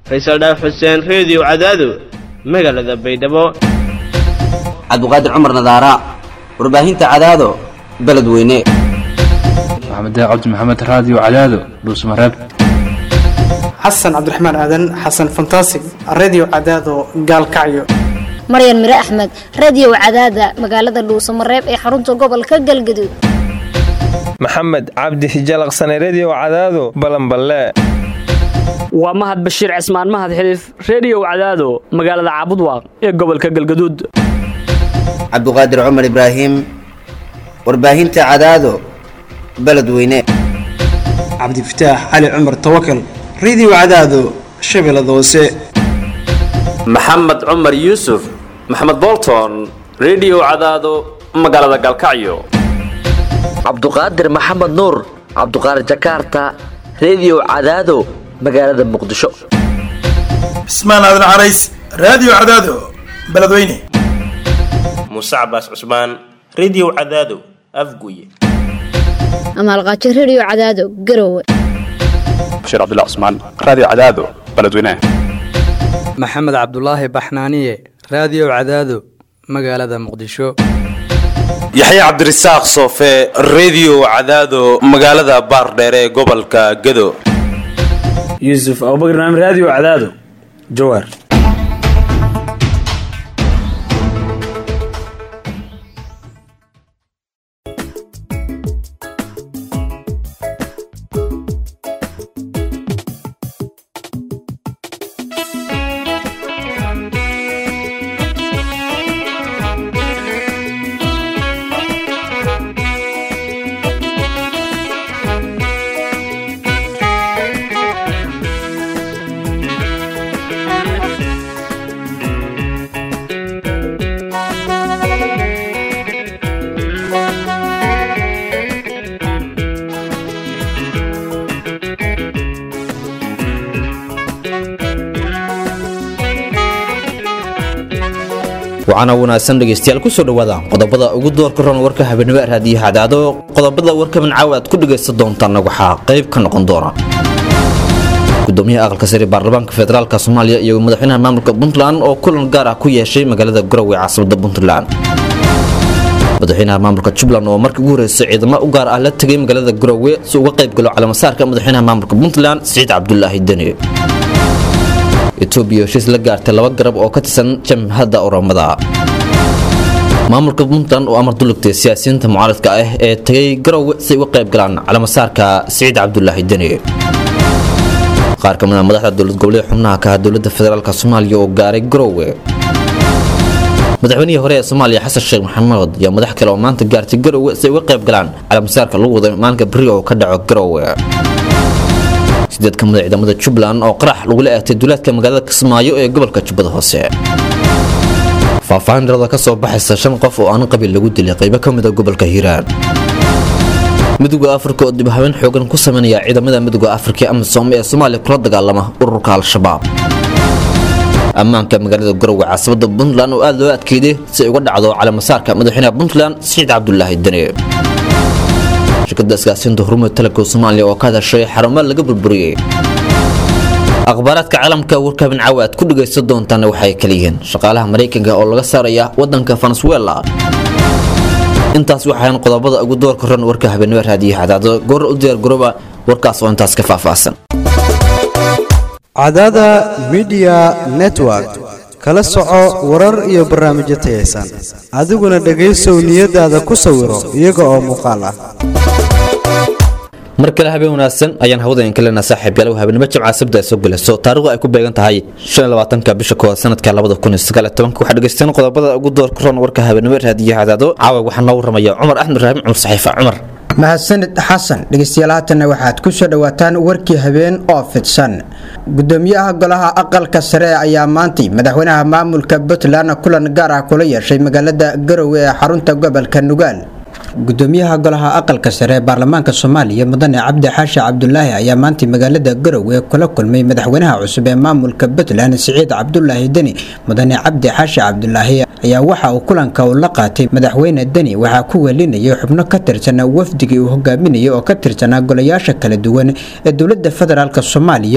faysal dhaaf xuseen reediyo cadaado magaalada baydhabo cabduqaadir cumar nadaara warbaahinta cadaado beledweyne maxamed cabdi maxamed raadiyo cadaado dhuusmareeb xasan cabdiraxmaan aadan xasan fantasig redio cadaado gaalkacyo maryan mire axmed radio cadaada magaalada dhuusamareeb ee xarunta gobolka galgaduud maxamed cabdi hijalaqsane redio cadaado balanballe waa mahad bashiir cismaan mahad xiliif reediyow cadaado magaalada caabudwaaq ee gobolka galgaduud cabduqaadir cumar ibraahim warbaahinta cadaado beledweyne cabdifataax cali cumar tawakal redio cadaado shabeellada hoose maxamed cumar yuusuf maxamed bolton redio cadaado magaalada galkacyo cabduqaadir maxamed nuur cabduqaadir jakarta redio cadaado magaalada muqdisho cismaan aadan carays raadiyo cadaado beledweyne muuse cabaas cusmaan redio cadaado afguye amaalqaajo redio cadaado garowe bashiir cabdilla cusmaan raadiyo cadaado beledweyne maxamed cabdulaahi baxnaaniye raadiyo cadaado magaalada muqdisho yaxya cabdirasaaq soofe redio cadaado magaalada baardheere ee gobolka gado yuusuf abubakar naam raadiyo cadaado jawaar waxaana wanaagsan dhegaystayaal kusoo dhawaada qodobada ugu doorka ron warka habeenimo raadiyo hadaado qodobada warkaban caawa aad ku dhagaysan doontaan waxaa qayb ka noqon doona gudoomiyaha aqalka sare baarlamaanka federaalk soomaaliya iyo madaxweynaha maamulka puntland oo kulan gaar ah ku yeeshay magaalada garowe caasimada puntland madaxweynaha maamulka jubbaland oo markii ugu horeysay ciidamo u gaar ah la tegay magaalada garowe si uga qayb galo calamasaarka madaxweynaha maamulka puntland siciid cabdulaahi deni etoobiya heshiis la gaartay laba garab oo ka tirsan jamhadda oromada maamulka puntland oo amar dulugtay siyaasiyiinta mucaaradka ah ee tegay garowe si ay uga qayb galaan calamasaarka siciid cabdulaahi deni qaar ka mid a madaxda dowlad goboleed xubnaha ka ah dowladda federaalk soomaaliya oo gaaray garowe madaxweynihii hore ee soomaaliya xasan sheekh maxamuud iyo madax kale oo maanta gaartay garowe si ay uga qayb galaan calamasaarka lagu wada maalinka beri oo ka dhaco garowe sideed ka mid a ciidamada jubbaland oo qarax lagula eegtay duulaadka magaalada kismaayo ee gobolka jubbada hoose faahfaahin darada ka soo baxaysa shan qof oo aan qabiil lagu dilay qaybo ka mid a gobolka hiiraan midowda afrika oo dib habeen xoogan ku sameynaya ciidamada midowda afrika amisom ee soomaaliya kula dagaalama ururka al-shabaab ammaanka magaalada garowe caasimada puntland oo aada loo adkeeday si ay uga dhacdo calamasaarka madaxweynaha puntland siciid cabdulaahi deni shirkada isgaasiinta horumar talabka soomaaliya oo ka hadashay xarumo laga burburiyey akhbaaraadka caalamka warkaabin caawa aad ku dhagaysan doontaana waxay kala yihiin shaqaalaha maraykanka oo laga saaraya wadanka venezuela intaas waxaan qodobada ugu doorka ran warka habeenimo raadiyo cadaado goor u diyaar garooba warkaas oo intaas ka faahfaahsan cadaada midiya network kala soco warar iyo barnaamijyo tayaysan adiguna dhegaysow niyadaada ku sawiro iyaga oo muuqaal ah mar kale habeen wanaagsan ayaan hawada in kalena saaxiib yaalow habeenimo jimca sabda soo gelayso taariikhdu ay ku beegan tahay ka bisha koowaad sanadka waxaa dhegaysteen qodobada ugu doorka ron warka habeenimo raadiyo cadaado caawa waxaa noo waramaya cumar axmed ibraahim cumar saxiifa cumar mahadsanid xasan dhegeystayaal haatanna waxaad ku soo dhowaataan warkii habeen oo fidsan gudoomiyaha golaha aqalka sare ayaa maantay madaxweynaha maamulka puntland kulan gaar ah kula yeeshay magaalada garowe ee xarunta gobolka nugaal gudoomiyaha golaha aqalka sare ee baarlamaanka soomaaliya mudane cabdi xaashi cabdulaahi ayaa maantay magaalada garowe kula kulmay madaxweynaha cusub ee maamulka puntland siciid cabdulaahi deni mudane cabdi xaashi cabdulaahi ayaa waxa uu kulanka uu la qaatay madaxweyne deni waxaa ku welinayay xubno ka tirsan wafdigii uu hogaaminayay oo ka tirsanaa golayaasha kala duwan ee dowlada federaalk soomaaliya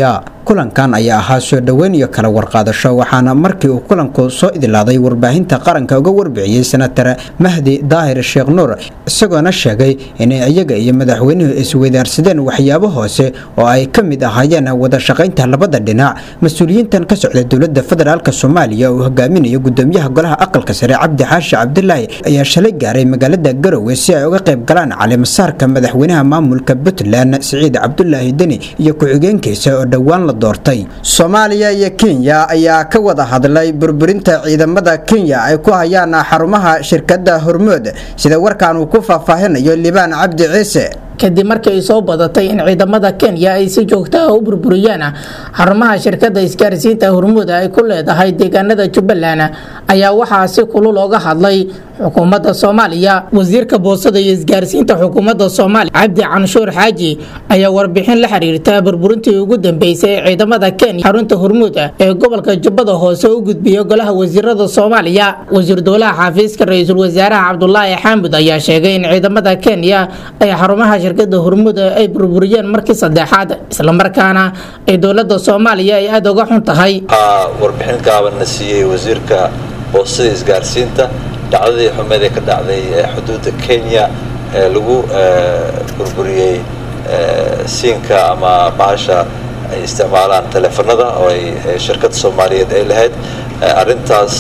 kulankan ayaa ahaa soo dhoweyn iyo kala warqaadasho waxaana markii uu kulanku soo idilaaday warbaahinta qaranka uga warbixiyey senatar mahdi daahir sheekh nuur isagoona sheegay inay iyaga iyo madaxweynuhu isweydaarsadeen waxyaabo hoose oo ay ka mid ahaayeen wada shaqaynta labada dhinac mas-uuliyiintan ka socda dowlada federaalk soomaaliya uu hogaaminayo gudoomiyaha golaha aqalka sare cabdi xaashi cabdilaahi ayaa shalay gaaray magaalada garowe si ay uga qayb galaan calimasaarka madaxweynaha maamulka puntland siciid cabdulaahi deni iyo ku-xigeenkiisa oo dhowaan la doortay soomaaliya iyo kenya ayaa ka wada hadlay burburinta ciidamada kenya ay ku hayaan xarumaha shirkada hormood sida warkan uu ku faahfaahinayo libaan cabdi ciise kadib markii ay soo badatay in ciidamada kenya ay si joogto ah u burburiyaan xarumaha shirkada isgaarsiinta hormuud ay ku leedahay deegaanada jubbaland ayaa waxaa si kulul oga hadlay xukuumadda soomaaliya wasiirka boosada iyo isgaarsiinta xukuumadda soomaaliya cabdi canshuur xaaji ayaa warbixin la xiriirta burburintii ugu dambeysay ee ciidamada kenya xarunta hormuud ee gobolka jubbada hoose u gudbiyay golaha wasiirada soomaaliya wasiir dowlaha xafiiska ra-iisul wasaaraha cabdulaahi xaamud ayaa sheegay in ciidamada kenya ay xarumaha shirkada hormuud ay burburiyeen markii saddexaad islamarkaana ay dowlada soomaaliya ay aada uga xun tahay warbixin gaabanna siiyey wasiirka boostada isgaarsiinta dhacdadii xumeed ee ka dhacday xuduudda kenya ee lagu burburiyey siinka ama bahasha ay isticmaalaan teleefanada oo ay shirkadda soomaaliyeed ay lahayd arrintaas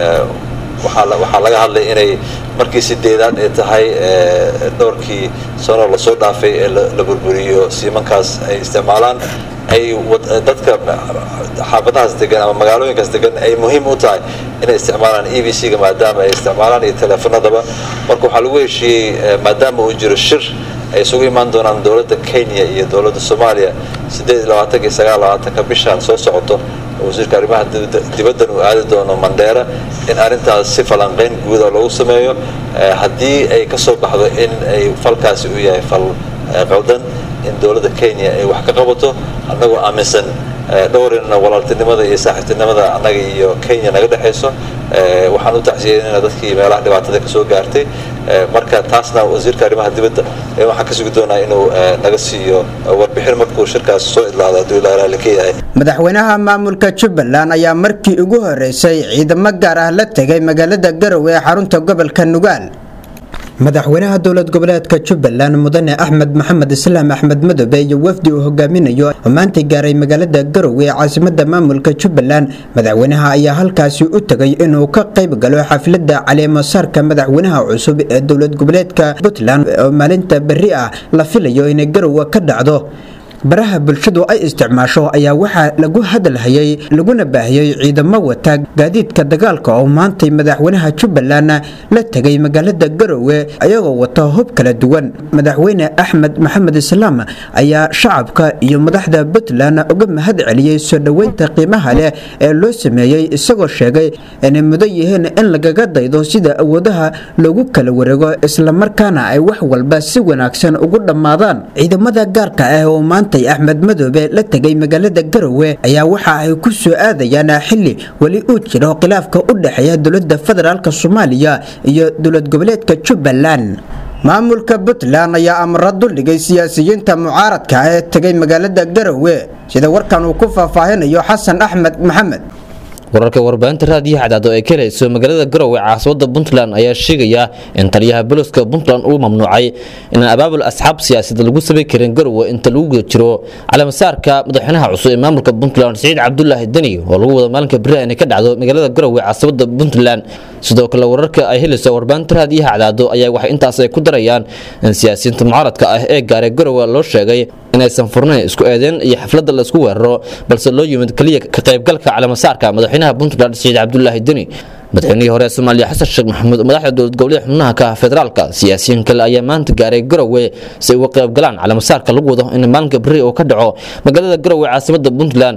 waxaa laga hadlay inay markii sideedaad ay tahay dhowrkii sano lasoo dhaafay ee la burburiyo siimankaas ay isticmaalaan ay dadka xaafadahaas degan ama magaalooyinkaas degan ay muhiim u tahay inay isticmaalaan e v c-ga maadaama ay isticmaalaan iyo teleefanadaba marka waxaa lagu heshiiyey maadaama uu jiro shir ay isugu imaan doonaan dowladda kenya iyo dowladda soomaaliya sideed iyo labaatanka iyo sagaal labaatanka bishaan soo socoto wasiirka arrimaha dibaddan uu aadi doono mandheera in arrintaas si falanqayn guuda loogu sameeyo haddii ay ka soo baxdo in ay falkaasi u yahay fal qaldan in dowladda kenya ay wax ka qabato annagoo aaminsan dhowrina walaaltinimada iyo saaxiibtinimada annaga iyo kenya naga dhexayso waxaan u tacsiyeynayna dadkii meelaha dhibaatada ka soo gaartay marka taasna wasiirka arrimaha dibadda waxaan ka sugi doonaa inuu naga siiyo warbixin markuu shirkaas soo idlaado hadduu ilaa raalli ka yahay madaxweynaha maamulka jubbaland ayaa markii ugu horeysay ciidamo gaar ah la tegay magaalada garowe ee xarunta gobolka nugaal madaxweynaha dowlad goboleedka jubbaland mudane axmed maxamed islaam axmed madobe iyo wafdi uu hogaaminayo oo maanta gaaray magaalada garowe ee caasimada maamulka jubbaland madaxweynaha ayaa halkaasi u tegay inuu ka qayb galo xaflada caleemasaarka madaxweynaha cusub ee dowlad goboleedka puntland oo maalinta berri ah la filayo inay garowe ka dhacdo baraha bulshadu ay isticmaasho ayaa waxaa lagu hadalhayay laguna baahiyey ciidamo wata gaadiidka dagaalka oo maantay madaxweynaha jubbaland la tegay magaalada garowe ayagoo wata hub kala duwan madaxweyne axmed maxamed islaam ayaa shacabka iyo madaxda puntland uga mahad celiyey soo dhoweynta qiimaha leh ee loo sameeyey isagoo sheegay inay mudan yihiin in lagaga daydo sida awoodaha loogu kala wareego islamarkaana ay wax walba si wanaagsan ugu dhammaadaan ciidamada gaarka ah oo maanta axmed madoobe la tegay magaalada garowe ayaa waxa ay ku soo aadayaan xili weli uu jiro khilaafka u dhexeeya dowlada federaalk soomaaliya iyo dowlad goboleedka jubbaland maamulka puntland ayaa amara duldhigay siyaasiyiinta mucaaradka ee tegay magaalada garowe sida warkan uu ku faahfaahinayo xasan axmed maxamed wararka warbaahinta raadiyaha cadaado ee ka helayso magaalada garowe caasimada puntland ayaa sheegaya in taliyaha boliska puntland uu mamnuucay inaan abaabul asxaab siyaasadeed lagu samayn karin garowe inta lagu guda jiro caleemasaarka madaxweynaha cusub ee maamulka puntland siciid cabdulaahi deni oo lagu wada maalinka beri inay ka dhacdo magaalada garowe caasimada puntland sidoo kale wararka ay helayso warbaahinta raadiyaha cadaado ayaa waxay intaas ay ku darayaan in siyaasiyiinta mucaaradka ah ee gaaray garowe loo sheegay inaysan furnayn isku eedeen iyo xafladda laisku weeraro balse loo yimid keliya ka qaybgalka caleemasaarka madaxweynaha puntland siciid cabdulaahi deni madaxweynihii hore ee soomaaliya xasan sheekh maxamuud madaxda dowlad goboleed xubnaha ka ah federaalka siyaasiyiin kale ayaa maanta gaaray garowe si ay uga qayb galaan caleemasaarka lagu wado in maalinka beri uu ka dhaco magaalada garowe caasimada puntland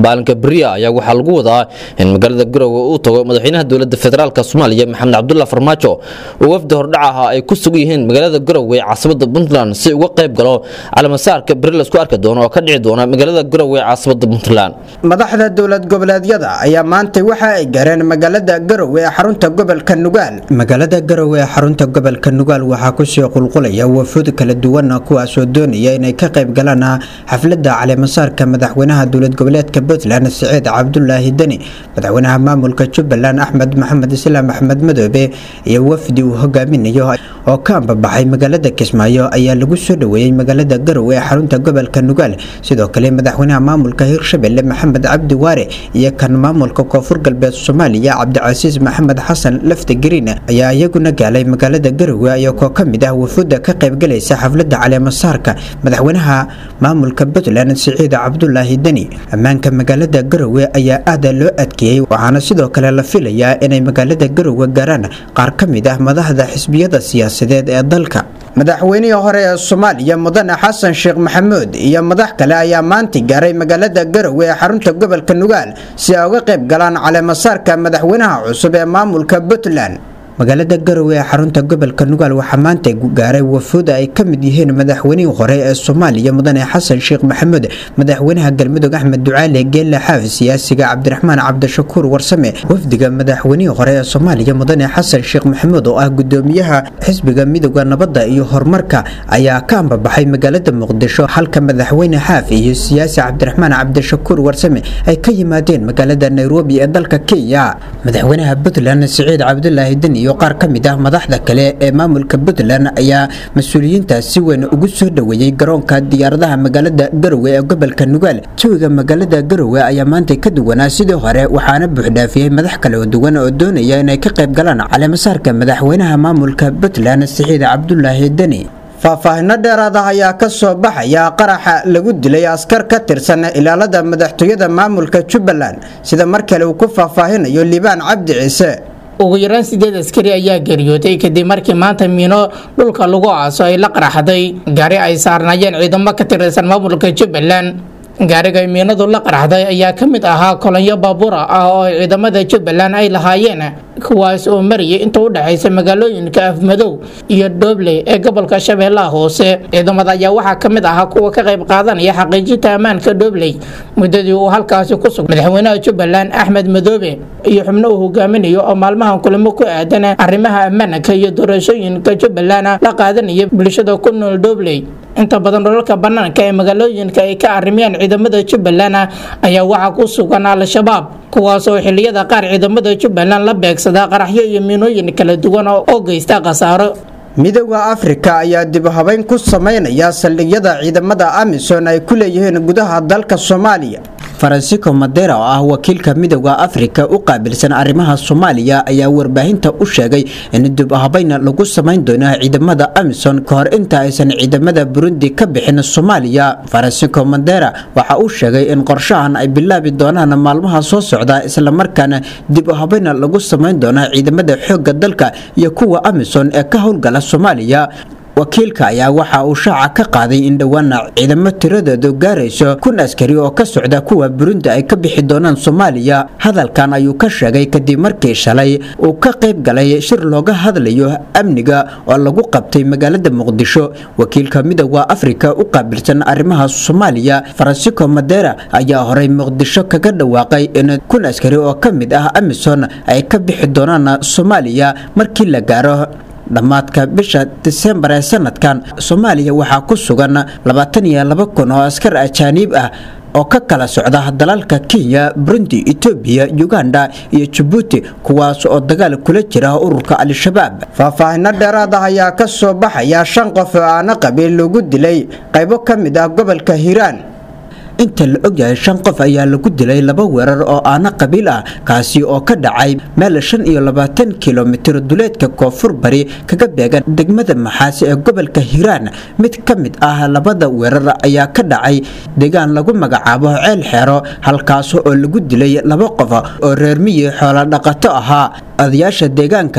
maalinka beriya ayaa waxaa lagu wadaa in magaalada garowe uu tago madaxweynaha dowlada federaalk soomaaliya maxamed cabdulla farmaajo oo wafdi hordhac ah ay ku sugan yihiin magaalada garowe ee caasimada puntland si uga qayb galo calamasaarka beri laisku arki doono oo ka dhici doona magaalada garowe ee caasimada puntland madaxda dowlad goboleedyada ayaa maantay waxa ay gaareen magaalada garowe ee xarunta gobolka nugaal magaalada garowe ee xarunta gobolka nugaal waxaa kusii qulqulaya wafuud kala duwan kuwaasoo doonaya inay ka qayb galaan xaflada caleemasaarka madaxweynaha dowlad goboleedka puntland siciid cabdulaahi deni madaxweynaha maamulka jubbaland axmed maxamed islaam axmed madoobe iyo wafdi uu hogaaminayo oo ka ambabaxay magaalada kismaayo ayaa lagu soo dhoweeyey magaalada garowe ee xarunta gobolka nugaal sidoo kale madaxweynaha maamulka hirshabelle maxamed cabdi waare iyo kan maamulka koonfur galbeed soomaaliya cabdicasiis maxamed xasan lafta gariin ayaa iyaguna gaalay magaalada garowe ayagoo ka mid ah wafuudda ka qaybgalaysa xaflada caleemasaarka madaxweynaha maamulka puntland siciid cabdulaahi deni ammaanka magaalada garowe ayaa aada loo adkeeyey waxaana sidoo kale la filayaa inay magaalada garowe gaaraan qaar ka mid ah madaxda xisbiyada siyaasadeed ee dalka madaxweynihii hore ee soomaaliya mudane xasan sheekh maxamuud iyo madax kale ayaa maanta gaaray magaalada garowe ee xarunta gobolka nugaal si ay uga qayb galaan caleemasaarka madaxweynaha cusub ee maamulka puntland magaalada garowe ee xarunta gobolka nugaal waxaa maanta gaaray wafuuda ay ka mid yihiin madaxweynihii hore ee soomaaliya mudane xasan sheekh maxamuud madaxweynaha galmudug axmed ducaale geelle xaafi siyaasiga cabdiraxmaan cabdishakuur warsame wafdiga madaxweynihii hore ee soomaaliya mudane xasan sheekh maxamuud oo ah gudoomiyaha xisbiga midooda nabadda iyo horumarka ayaa ka ambabaxay magaalada muqdisho halka madaxweyne xaafi iyo siyaasi cabdiraxmaan cabdishakuur warsame ay ka yimaadeen magaalada nairobi ee dalka kenya madaxweynaha puntland siciid cabdulaahi den iyo qaar ka mid ah madaxda kale ee maamulka puntland ayaa mas-uuliyiintaas si weyn ugu soo dhoweeyey garoonka diyaaradaha magaalada garowe ee gobolka nugaal jawiga magaalada garowe ayaa maanta ka duwanaa sidii hore waxaana buuxdhaafiyey madax kala duwan oo doonaya inay ka qayb galaan caleemasaarka madaxweynaha maamulka puntland siciid cabdulaahi deni faahfaahino dheeraad ah ayaa ka soo baxaya qaraxa lagu dilay askar ka tirsan ilaalada madaxtooyada maamulka jubbaland sida mar kale uu ku faahfaahinayo liibaan cabdi ciise ugu yaraan sideed askari ayaa geeriyooday kadib markii maanta miino dhulka lagu aaso ay la qaraxday gaari ay saarnaayeen ciidamo ka tirsan maamulka jubbaland gaariga miinadu la qaraxday ayaa ka mid ahaa kolonyo baabuura ah oo ay ciidamada jubbaland ay lahaayeen kuwaas oo marayay inta u dhexaysa magaalooyinka afmadow iyo dhoobley ee gobolka shabeellaha hoose ciidamada ayaa waxaa ka mid ahaa kuwa ka qayb qaadanaya xaqiijinta ammaanka dhoobley muddadii uu halkaasi ku sug madaxweynaha jubbaland axmed madoobe iyo xubno uu hogaaminayo oo maalmahan kulamo ku aadan arrimaha ammaanka iyo doorashooyinka jubbaland la qaadanaya bulshada ku nool dhoobley inta badan dholalka bannaanka ee magaalooyinka ay ka arrimiyaan ciidamada jubbaland ayaa waxaa ku sugan al-shabaab kuwaas oo xilliyada qaar ciidamada jubbaland la beegsada qaraxyo iyo miinooyin kala duwan oo geysta khasaaro midooda afrika ayaa dib habeyn ku sameynaya saldhigyada ciidamada amisom ay ku leeyihiin gudaha dalka soomaaliya faransico madera oo ah wakiilka midooda afrika u qaabilsan arrimaha soomaaliya ayaa warbaahinta u sheegay in dib habeyn lagu samayn doono ciidamada amisom ka hor inta aysan ciidamada burundi ka bixin soomaaliya faransico madera waxa uu sheegay in qorshahan ay bilaabi doonaan maalmaha soo socda islamarkaana dib habeyn lagu samayn doono ciidamada xoogga dalka iyo kuwa amisom ee ka howlgala soomaaliya wakiilka ayaa waxa uu shaaca ka qaaday in dhowaana ciidamo tiradoodu gaarayso kun askari oo ka socda kuwa burundi ay ka bixi doonaan soomaaliya hadalkan ayuu ka sheegay kadib markii shalay uu ka qayb galay shir looga hadlayo amniga oo lagu qabtay magaalada muqdisho wakiilka midooda afrika u qaabilsan arrimaha soomaaliya faransico madera ayaa horey muqdisho kaga dhawaaqay in kun askari oo ka mid ah amison ay ka bixi doonaan soomaaliya markii la gaaro dhammaadka bisha disembar ee sanadkan soomaaliya waxaa ku sugan labaatan iyo laba kun oo askar ajaaniib ah oo ka kala socda dalalka kenya burundi etoobiya uganda iyo jabuuti kuwaas oo dagaal kula jira ururka al-shabaab faahfaahino dheeraad ah ayaa ka soo baxaya shan qof oo aana qabiil lagu dilay qaybo ka mid ah gobolka hiiraan inta la ogyahay shan qof ayaa lagu dilay laba weerar oo aana qabiil ah kaasi oo ka dhacay meel shan iyo labaatan kilomitir duleedka koonfur bari kaga beegan degmada maxaasi ee gobolka hiiraan mid ka mid ah labada weerar ayaa ka dhacay deegaan lagu magacaabo ceel xeero halkaas oo lagu dilay laba qof oo reer miyi xoolo dhaqato ahaa odayaasha deegaanka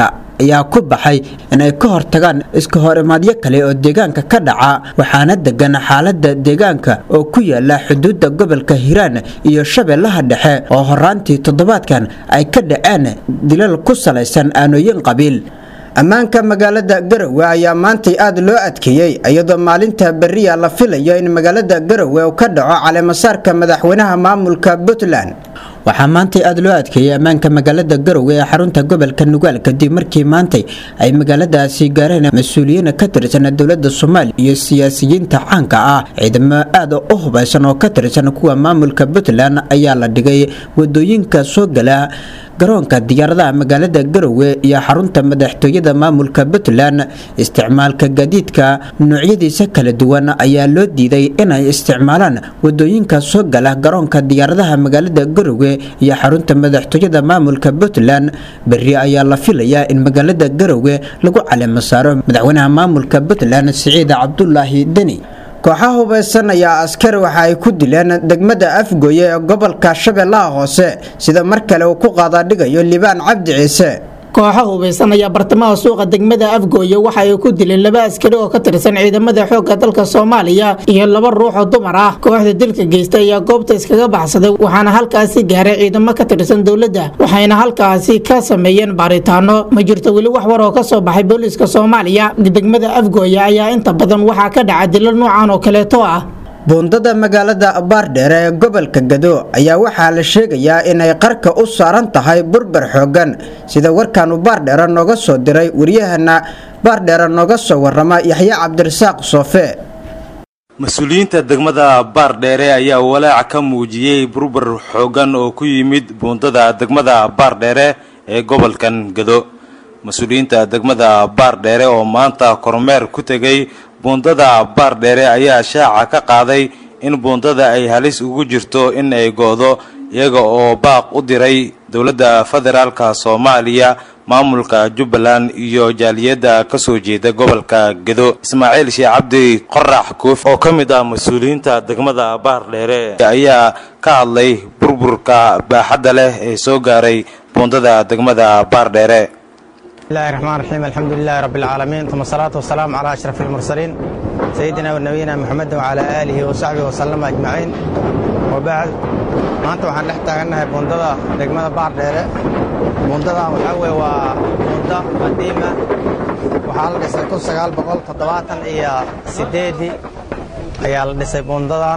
ayaa ku baxay inay ka hortagaan iska horimaadyo kale oo deegaanka ka dhaca waxaana degan xaalada deegaanka oo ku yaala xuduudda gobolka hiiraan iyo shabeellaha dhexe oo horaantii toddobaadkan ay ka dhaceen dilal ku salaysan aanooyin qabiil ammaanka magaalada garowe ayaa maantay aad loo adkeeyey iyadoo maalinta beriya la filayo in magaalada garowe uu ka dhaco caleemasaarka madaxweynaha maamulka puntland waxaa maantay aad loo adkeeyey ammaanka magaalada garowe ee xarunta gobolka nugaal kadib markii maantay ay magaaladaasi gaareen mas-uuliyiin ka tirsan dowlada soomaaliya iyo siyaasiyiinta caanka ah ciidamo aad u hubaysan oo ka tirsan kuwa maamulka puntland ayaa la dhigay wadooyinka soo gala garoonka diyaaradaha magaalada garowe iyo xarunta madaxtooyada maamulka puntland isticmaalka gaadiidka noocyadiisa kala duwan ayaa loo diiday inay isticmaalaan wadooyinka soo gala garoonka diyaaradaha magaalada garowe iyo xarunta madaxtooyada maamulka puntland beri ayaa la filayaa in magaalada garowe lagu caleemo saaro madaxweynaha maamulka puntland siciid cabdulaahi deni kooxaha hubaysan ayaa askar waxa ay ku dileen degmada afgooye ee gobolka shabeellaha hoose sida mar kale uu ku qaadaadhigayo libaan cabdi ciise kooxa hubaysan ayaa bartamaha suuqa degmada afgooye waxa ay ku dileen laba askari oo ka tirsan ciidamada xoogga dalka soomaaliya iyo laba ruux oo dumar ah kooxda dilka geysta ayaa goobta iskaga baxsaday waxaana halkaasi gaaray ciidamo ka tirsan dowladda waxayna halkaasi ka sameeyeen baaritaano ma jirto weli wax war oo ka soo baxay booliiska soomaaliya degmada afgooye ayaa inta badan waxaa ka dhaca dilal noocan oo kaleeto ah buundada magaalada baardheere ee gobolka gado ayaa waxaa la sheegayaa inay qarka u saaran tahay burbur xoogan sida warkaanu baardheere nooga soo diray waryahana baardheere nooga soo warama yaxye cabdirasaaq soofe mas-uuliyiinta degmada baardheere ayaa walaac ka muujiyey burbur xoogan oo ku yimid buundada degmada baardheere ee gobolkan gado mas-uuliyiinta degmada baardheere oo maanta kormeer ku tegay buundada baardheere ayaa shaaca ka qaaday in buundada ay halis ugu jirto in ay go-do iyaga oo baaq u diray dowladda federaalka soomaaliya maamulka jubbaland iyo jaaliyadda ka soo jeeda gobolka gedo ismaaciil sheekh cabdi qorax kuuf oo ka mid ah mas-uuliyiinta degmada baardheere ayaa ka hadlay burburka baaxadda leh ee soo gaaray buundada degmada baardheere بسم الله الرحمن الرحيم الحمد لله رب العالمين ثم الصلاة والسلام على أشرف المرسلين سيدنا ونبينا محمد وعلى آله وصحبه وسلم أجمعين وبعد maanta waxaan dhex taagannahay buundada degmada baardheere buundadan waxaa weye waa buunda qadiima waxaa la dhisay kun sagaal boqol toddobaatan iyo sideedii ayaa la dhisay buundadan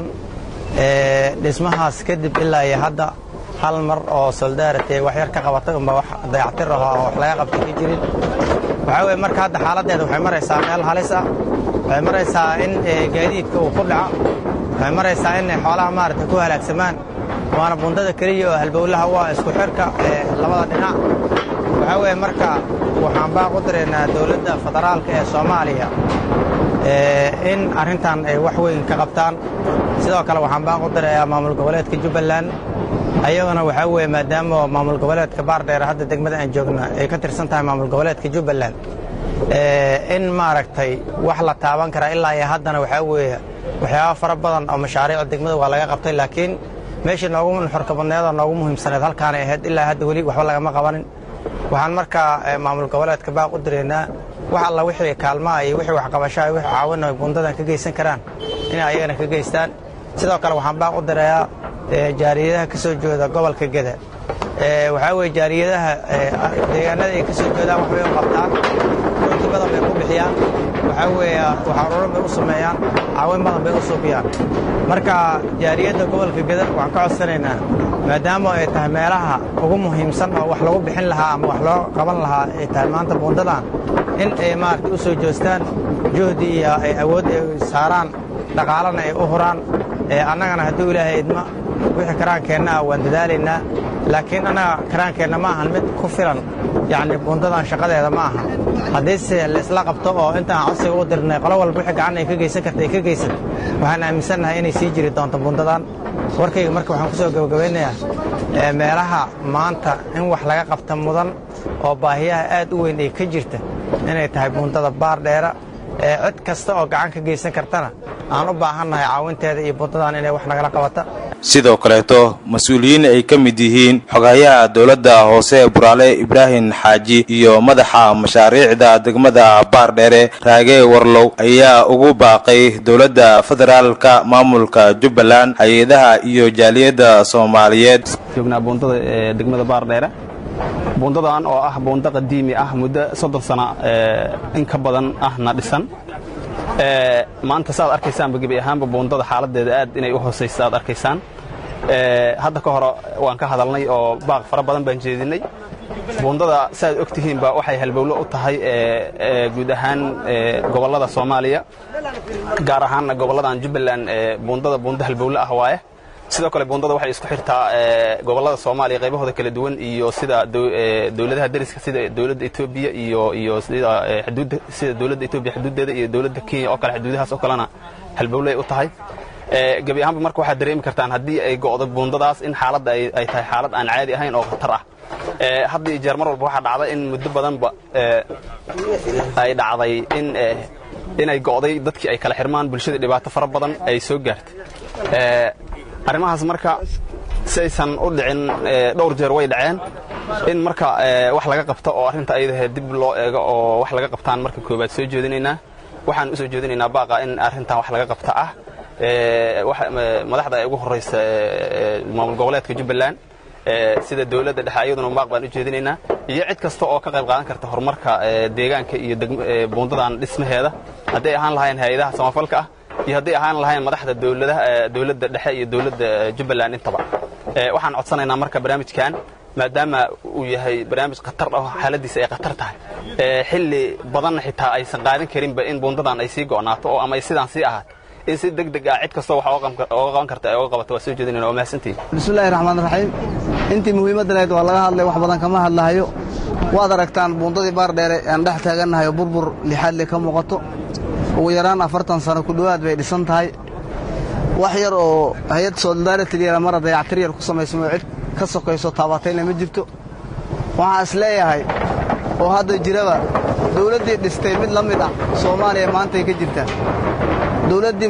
dhismahaas kadib ilaa iyo hadda hal mar oo soldaarate wax yar ka qabatay unba wax dayactir aho oo wax laga qabtay ka jirin waxaa weye marka hadda xaaladdeeda waxay maraysaa meel halis ah waxay maraysaa in gaadiidka uu ku dhaco waxay maraysaa in xoolaha maaragtay ku halaagsamaan waana buundada keliya oo halbowlaha u ah isku xirka ee labada dhinac waxaa weeye marka waxaan baaq u diraynaa dowladda federaalka ee soomaaliya in arrintan ay wax weyn ka qabtaan sidoo kale waxaan baaq u dirayaa maamul goboleedka jubbaland ayaguna waxaa weeye maadaama maamul goboleedka baardheere hadda degmada aan joogna ay ka tirsan tahay maamul goboleedka jubbaland in maaragtay wax la taaban karaa ilaa iyo haddana waxaa weeye waxyaaba fara badan oo mashaariica degmada waa laga qabtay laakiin meeshii noogu nuxurka badneed oo noogu muhiimsaneed halkaanay ahayd ilaa hadda weli waxba lagama qabanin waxaan markaa maamul goboleedka baaq u diraynaa wax alla wixii kaalmaha iyo wixii waxqabashaha wixii caawina buundadan ka geysan karaan inay ayagana ka geystaan sidoo kale waxaan baaq u dirayaa jaariyadaha ka soo jeeda gobolka geda waxaa weye jaariyadaha deegaanada ay ka soo jeedaan waxbay u qabtaan runti badan bay ku bixiyaan waxaa weeye waxaruuran bay u sameeyaan caawin badan bay u suubiyaan marka jaariyadda gobolka geda waxaan ka codsanaynaa maadaama ay tahay meelaha ugu muhiimsan oo wax lagu bixin lahaa ama wax loo qaban lahaa ay tahay maanta buundadan in ay maaragtay u soo joostaan juhdi iyo ay awood ay saaraan dhaqaalana ay u huraan annagana hadduu ilaahay idma wixii karaankeenna ah waan dadaalaynaa laakiin annaga karaankeenna ma ahan mid ku filan yacni buundadan shaqadeeda ma aha haddiise la isla qabto oo intaan codsiga u dirnay qolo walba wixii gacan ay ka geysan karta ay ka geysan waxaan aaminsannahay inay sii jiri doonto buundadan warkayga marka waxaan ku soo gabagabeynayaa meelaha maanta in wax laga qabta mudan oo baahiyaha aad u weyn ay ka jirta inay tahay buundada baardheera cid kasta oo gacan ka geysan kartana aan u baahannahay caawinteeda iyo buundadan inay wax nagala qabata sidoo kaleeto mas-uuliyiin ay ka mid yihiin xogayaha dowladda hoose buraale ibraahim xaaji iyo madaxa mashaariicda degmada baardheere raage warlow ayaa ugu baaqay dowladda federaalka maamulka jubbaland hay-adaha iyo jaaliyadda soomaaliyeed joognaa buundada ee degmada baardheere buundadan oo ah buundo qadiimi ah muddo soddon sano in ka badan ahna dhisan maanta saaad arkaysaanba gebi ahaanba buundada xaaladeeda aad inay u hoosaysa aad arkaysaan hadda ka hore waan ka hadalnay oo baaq fara badan baan jeedinay buundada saaad og tihiinba waxay halbowlo u tahay guud ahaan gobollada soomaaliya gaar ahaanna gobolladan jubbaland buundada buundo halbowlo ah waaye sidoo kale buundada waxay isku xirtaa gobollada soomaaliya qaybahooda kala duwan iyo sida dowladaha dariska sida dowladda etoobiya iyo iyo sida xuduudda sida dowladda etoobiya xuduuddeeda iyo dowladda kenya oo kale xuduudahaas oo kalena halbowlay u tahay gebi ahaanba marka waxaad dareemi kartaan haddii ay go'do buundadaas in xaaladda ay tahay xaalad aan caadi ahayn oo khatar ah hadda iyo jeer mar walba waxaa dhacda in muddo badanba ay dhacday in inay go'day dadkii ay kala xirmaan bulshada dhibaato fara badan ay soo gaartay arrimahaas marka si aysan u dhicin dhowr jeer way dhaceen in marka wax laga qabto oo arrinta ayadahe dib loo eego oo wax laga qabtaan marka koobaad soo jeedinaynaa waxaan u soo jeedinaynaa baaqa in arrintan wax laga qabta ah madaxda ay ugu horraysa maamul goboleedka jubbaland sida dowladda dhexe ayaduna maaq baan u jeedinaynaa iyo cid kasta oo ka qayb qaadan karta horumarka deegaanka iyo buundadan dhismaheeda hadday ahaan lahayn hay-adaha samafalka ah iyo hadday ahaan lahayn madaxda dowladaha dowladda dhexe iyo dowladda jubbaland intaba waxaan codsanaynaa marka barnaamijkan maadaama uu yahay barnaamij khatar ah xaaladiisa ay khatar tahay xilli badanna xitaa aysan qaadan karinba in buundadan ay sii go'naato oo ama ay sidaan sii ahaato in si deg deg ah cid kastoo wax ooga qaban karta ay oga qabato waa soo jeedinayna waa mahadsantihin bismillahi raxmaan raxiim intii muhiimadda lahayd waa laga hadlay wax badan kama hadlahayo waad aragtaan buundadii baardheere aan dhex taagannahay oo burbur lixaad le ka muuqato ugu yaraan afartan sano ku dhowaad bay dhisan tahay wax yar oo hay-ad solidaaritylyara mara dayactir yar ku samaysamo cid ka sokayso taabatayna ma jirto waxaan is leeyahay oo hadda jiraba dawladdii dhistay mid la mid ah soomaaliya maantay ka jirtaa dawladdii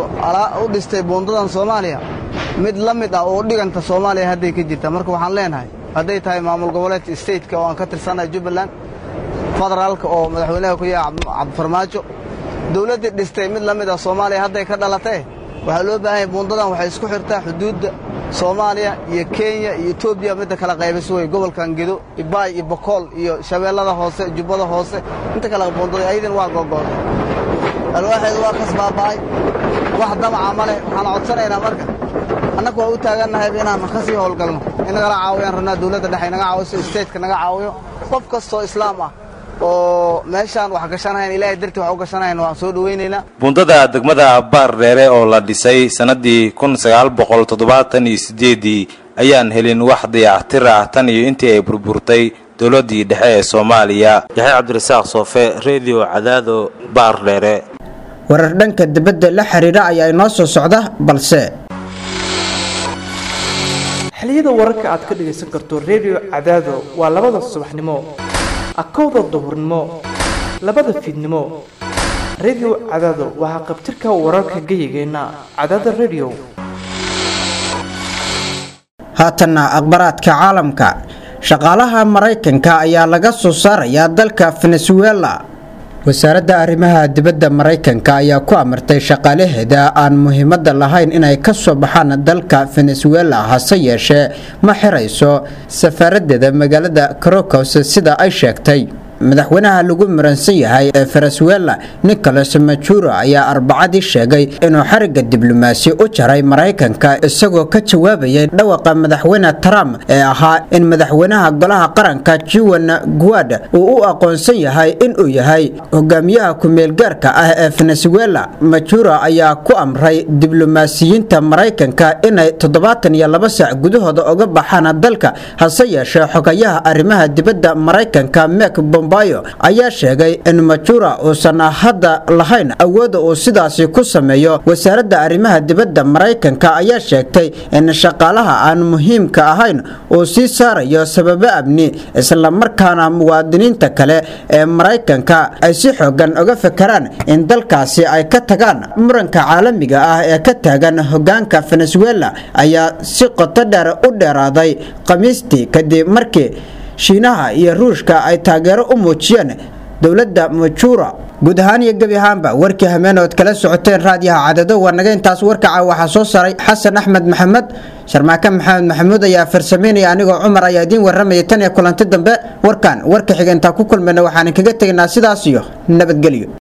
u dhistay buundadan soomaaliya mid la mid ah oo dhiganta soomaaliya hadday ka jirtaa marka waxaan leenahay hadday tahay maamul goboleedka stateka oo aan ka tirsannahay jubbaland federaalka oo madaxweynaha ku yaha cabdifarmaajo dawladdii dhistay mid la mid ah soomaaliya hadday ka dhalatee waxaa loo baahan yahay buundadan waxay isku xirtaa xuduudda soomaaliya iyo kenya iyo etoobiya midda kala qaybayso wey gobolkan gedo ibaay iyo bokool iyo shabeellada hoose jubbada hoose inta kale buundada ayadin waa googooday alwaaxeedu waa kas baaba'ay wax damaca ma leh waxaan codsanaynaa marka annagu waa u taagannahay inaan ka sii howlgalno in nagala caawiyaan rabnaa dawladda dhexe naga caawiso stateka naga caawiyo qof kastoo islaam ah oo meeshaan wax gashanahayn ilaahay dartii wax u gashanahayn waan soo dhowaynaynaa buundada degmada baardheere oo la dhisay sannadii kun sagaal boqol toddobaatan iyo siddeedii ayaan helin wax dayactir ah tan iyo intii ay burburtay dowladdii dhexe ee soomaaliya yaxya cabdirasaaq soofe redio cadaado baardheere warar dhanka dibadda la xiriira ayaa inoo soo socda balse xiliyada wararka aad ka dhagaysan karto redio cadaado waa labada subaxnimo akowda duhurnimo labada fiidnimo redio cadaado waxaa qabtirka wararka geyigeenna cadaada redio haatanna akhbaraadka caalamka shaqaalaha maraykanka ayaa laga soo saarayaa dalka venezuela wasaaradda arrimaha dibadda maraykanka ayaa ku amartay shaqaalaheeda aan muhiimadda lahayn inay ka soo baxaan dalka venezuela hase yeeshee ma xirayso safaaradeeda magaalada carocos sida ay sheegtay madaxweynaha lagu muransan yahay ee venezuela nicolas majuro ayaa arbacadii sheegay inuu xariga diblomaasi u jaray maraykanka isagoo ka jawaabayay dhawaqa madaxweyne trump ee ahaa in madaxweynaha golaha qaranka juan guad uu u aqoonsan yahay inuu yahay hogaamiyaha ku-meelgaarka ah ee venezuela majuro ayaa ku amray diblomaasiyiinta maraykanka inay toddobaatan iyo laba saac gudahooda uga baxaan dalka hase yeeshee xogayaha arrimaha dibadda maraykanka mek bombayo ayaa sheegay in majura uusan hadda lahayn awooda uu sidaasi ku sameeyo wasaaradda arrimaha dibadda maraykanka ayaa sheegtay in shaqaalaha aan muhiimka ahayn uu sii saarayo sababo amni islamarkaana muwaadiniinta kale ee maraykanka ay si xoogan uga fekeraan in dalkaasi ay ka tagaan muranka caalamiga ah ee ka taagan hogaanka venezuela ayaa si qoto dheer u dheeraaday khamiistii kadib markii shiinaha iyo ruushka ay taageero u muujiyeen dowladda majura guud ahaan iyo gebi ahaanba warkii hameen ood kala socoteen raadiyaha cadado waa naga intaas warkaca waxaa soo saray xasan axmed maxamed sharmaake maxamed maxamuud ayaa farsameynaya anigoo cumar ayaa idiin warramaya tan iyo kulanti dambe warkan warka xiga intaan ku kulmayna waxaan kaga tegaynaa sidaas iyo nabadgelyo